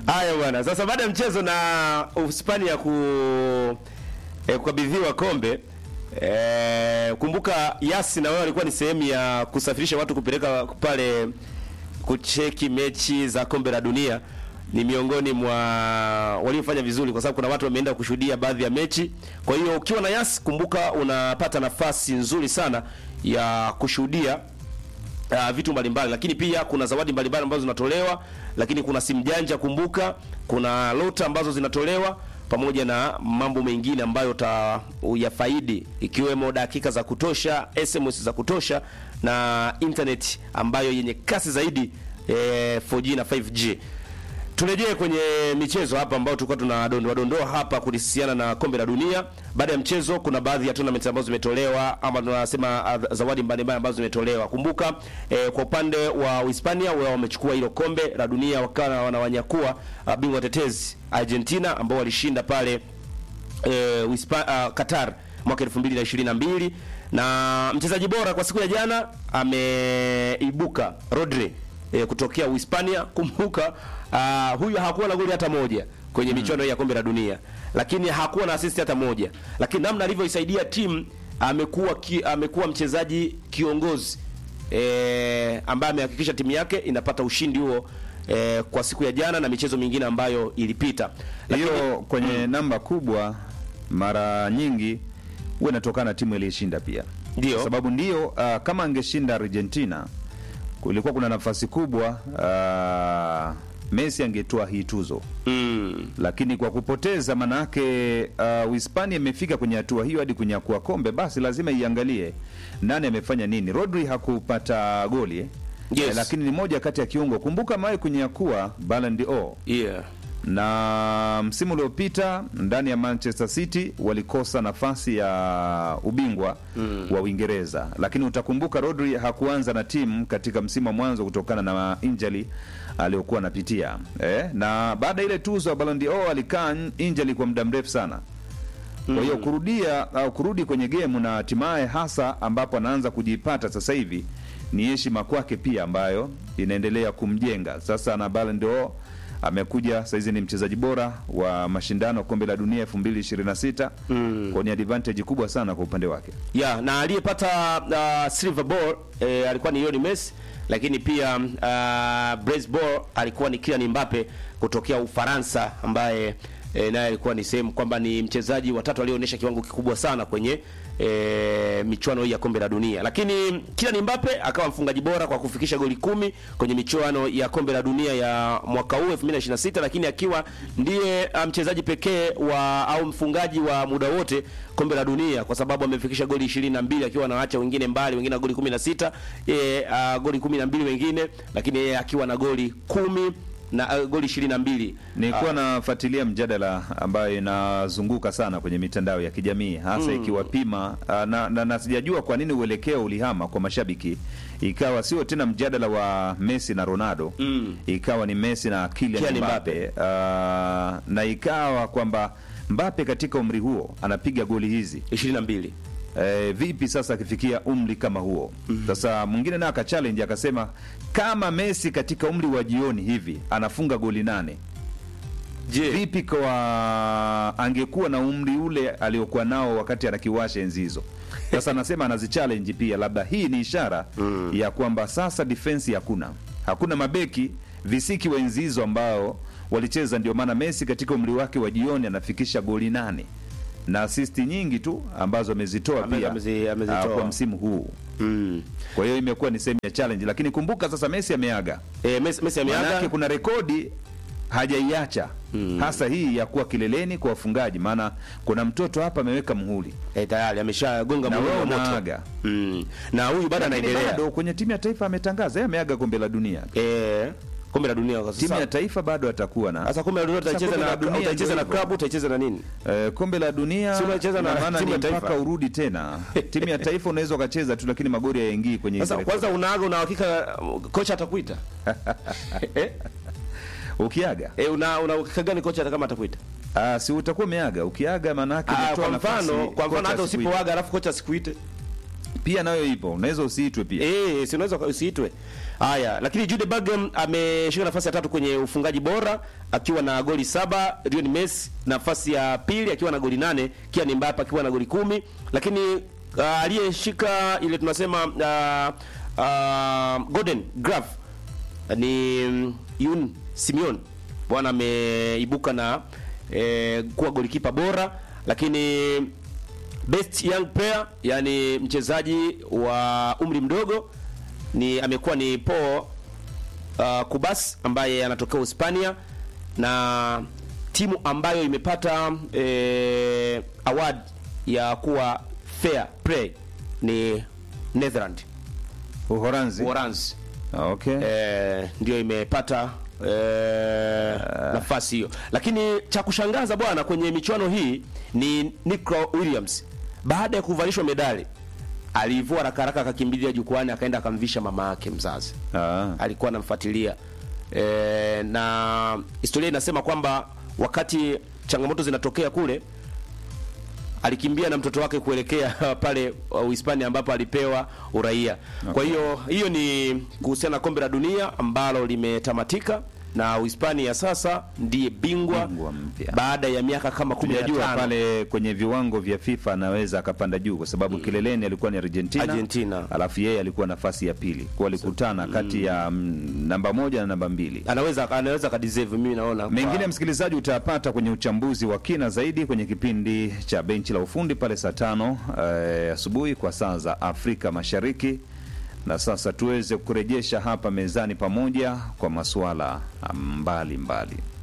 Haya bwana, sasa baada ya mchezo na Uhispania ku eh, kukabidhiwa kombe eh, kumbuka Yasi na wao walikuwa ni sehemu ya kusafirisha watu kupeleka pale kucheki mechi za kombe la dunia. Ni miongoni mwa waliofanya vizuri, kwa sababu kuna watu wameenda kushuhudia baadhi ya mechi. Kwa hiyo ukiwa na Yasi, kumbuka unapata nafasi nzuri sana ya kushuhudia uh, vitu mbalimbali lakini pia kuna zawadi mbalimbali ambazo zinatolewa lakini kuna simu janja kumbuka kuna lota ambazo zinatolewa pamoja na mambo mengine ambayo utayafaidi ikiwemo dakika za kutosha SMS za kutosha na internet ambayo yenye kasi zaidi eh, 4G na 5G Turejee kwenye michezo hapa ambao tulikuwa tunadondoa dondoa hapa kuhusiana na kombe la dunia. Baada ya mchezo, kuna baadhi ya tournament ambazo zimetolewa ama tunasema uh, zawadi mbalimbali ambazo zimetolewa. Kumbuka eh, kwa upande wa Hispania wao wamechukua hilo kombe la dunia wakawa wanawanyakua uh, bingwa tetezi Argentina ambao walishinda pale eh, Uhispa, uh, Qatar mwaka 2022 na mchezaji bora kwa siku ya jana ameibuka Rodri e, kutokea Uhispania. Kumbuka uh, huyu hakuwa na goli hata moja kwenye michuano hii ya kombe la dunia, lakini hakuwa na assist hata moja, lakini namna alivyoisaidia timu amekuwa ki, amekuwa mchezaji kiongozi e, ambaye amehakikisha timu yake inapata ushindi huo e, kwa siku ya jana na michezo mingine ambayo ilipita. Lakini- hiyo kwenye namba kubwa mara nyingi huwa inatokana na timu iliyoshinda pia Ndio. Kwa sababu ndio uh, kama angeshinda Argentina kulikuwa kuna nafasi kubwa uh, Messi angetoa hii tuzo mm, lakini kwa kupoteza manake uh, Uhispania imefika kwenye hatua hiyo hadi kunyakua kombe, basi lazima iangalie nani amefanya nini. Rodri hakupata goli eh? Yes. Eh, lakini ni moja kati ya kiungo. Kumbuka mawe kunyakua Ballon d'Or yeah. na msimu uliopita ndani ya Manchester City walikosa nafasi ya ubingwa mm. wa Uingereza, lakini utakumbuka Rodri hakuanza na timu katika msimu wa mwanzo kutokana na injury aliyokuwa anapitia eh, na baada ya ile tuzo ya Ballon d'Or alikaa n- injury kwa muda mrefu sana. Kwa hiyo kurudia au kurudi kwenye gemu na hatimaye hasa ambapo anaanza kujipata sasa hivi ni heshima kwake pia ambayo inaendelea kumjenga sasa. Na Ballon d'Or amekuja saizi ni mchezaji bora wa mashindano ya kombe la dunia 2026 mm. kwa ni advantage kubwa sana kwa upande wake. ya na aliyepata uh, silver ball eh, alikuwa ni Lionel Messi, lakini pia uh, bronze ball alikuwa ni Kylian Mbappe kutokea Ufaransa ambaye eh, naye alikuwa ni sehemu kwamba ni mchezaji watatu aliyeonyesha kiwango kikubwa sana kwenye e, michuano hii ya kombe la dunia. Lakini Kylian Mbappe akawa mfungaji bora kwa kufikisha goli kumi kwenye michuano ya kombe la dunia ya mwaka huu 2026, lakini akiwa ndiye ah, mchezaji pekee wa au mfungaji wa muda wote kombe la dunia kwa sababu amefikisha goli 22 akiwa anaacha wengine mbali, wengine na goli 16, yeye uh, goli 12 wengine, lakini yeye akiwa na goli kumi na uh, goli 22. Nilikuwa nafuatilia mjadala ambayo inazunguka sana kwenye mitandao ya kijamii hasa ikiwapima ah, na, na, na sijajua kwa nini uelekeo ulihama kwa mashabiki, ikawa sio tena mjadala wa Messi na Ronaldo Mm. ikawa ni Messi na Kylian Kylian Mbappe Ah, na ikawa kwamba Mbappe katika umri huo anapiga goli hizi 22. Eh, vipi sasa akifikia umri kama huo sasa mwingine naye akachallenge akasema kama Messi katika umri wa jioni hivi anafunga goli nane Je, vipi kwa angekuwa na umri ule aliokuwa nao wakati anakiwasha enzi hizo sasa anasema anazichallenge pia labda hii ni ishara ya kwamba sasa defense hakuna hakuna mabeki visiki wa enzi hizo ambao walicheza ndio maana Messi katika umri wake wa jioni anafikisha goli nane na asisti nyingi tu ambazo amezitoa Ame- pia amezi- amezitoa. ah, kwa msimu huu mm. kwa hiyo imekuwa ni sehemu ya challenge lakini kumbuka sasa Messi ameaga E, Messi, Messi Maanake ameaga kuna rekodi hajaiacha hasa hii ya kuwa kileleni kwa wafungaji, maana kuna mtoto hapa ameweka muhuri e, tayari ameshagonga na muhuri wewe wa moto. unaaga. Mm. Na huyu bado Lakini anaendelea. bado kwenye timu ya taifa ametangaza yeye ameaga kombe la dunia. Eh, kombe la dunia kwa Timu sasa. ya taifa bado atakuwa na Sasa kombe la dunia Sasa utaicheza kombe na la dunia utaicheza ndio na hivyo. klabu utaicheza na nini? Eh, kombe la dunia Si unacheza na ina maana timu ni ya taifa. mpaka urudi tena. timu ya taifa unaweza ukacheza tu, lakini magoli hayaingii kwenye Sasa hizo kwanza rekodi. unaaga una hakika uh, kocha atakuita? eh? Ukiaga Eh, una una hakika gani kocha hata kama atakuita? ah, si utakuwa umeaga. Ukiaga maana yake Ah, umetoa kwa nafasi mfano, kwa mfano kocha hata asikuite. usipoaga alafu kocha asikuite. pia nayo ipo, unaweza usiitwe pia. Eh, si unaweza usiitwe. Haya, lakini Jude Bellingham ameshika nafasi ya tatu kwenye ufungaji bora akiwa na goli saba, Lionel Messi nafasi ya pili akiwa na goli nane, Kylian Mbappe akiwa na goli kumi, lakini uh, aliyeshika ile tunasema uh, uh, Golden Glove ni mm, Yun Simeon bwana ameibuka na eh, kuwa golikipa bora, lakini best young player yani mchezaji wa umri mdogo ni amekuwa ni Paul uh, Kubas ambaye anatokea Hispania na timu ambayo imepata eh, award ya kuwa fair play ni Netherland Uholanzi. Uholanzi Okay. eh, ndio imepata eh, nafasi hiyo, lakini cha kushangaza bwana kwenye michuano hii ni Nico Williams baada ya kuvalishwa medali alivua haraka haraka akakimbilia jukwani akaenda akamvisha mama yake mzazi Ah. alikuwa anamfuatilia e, na historia inasema kwamba wakati changamoto zinatokea kule alikimbia na mtoto wake kuelekea pale uh, Uhispania ambapo alipewa uraia. Kwa hiyo hiyo ni kuhusiana na kombe la dunia ambalo limetamatika na Uhispania sasa ndiye bingwa, Bingwa mpya. baada ya miaka kama 15 Tunajua pale kwenye viwango vya FIFA anaweza akapanda juu kwa sababu kileleni alikuwa ni Argentina, Argentina. alafu yeye alikuwa nafasi ya pili, kwa walikutana kati ya mm, namba moja na namba mbili. anaweza anaweza kadeserve mimi naona kwa- Mengine msikilizaji, utayapata kwenye uchambuzi wa kina zaidi kwenye kipindi cha benchi la ufundi pale saa tano eh, asubuhi kwa saa za Afrika Mashariki. Na sasa tuweze kurejesha hapa mezani pamoja kwa masuala mbalimbali mbali.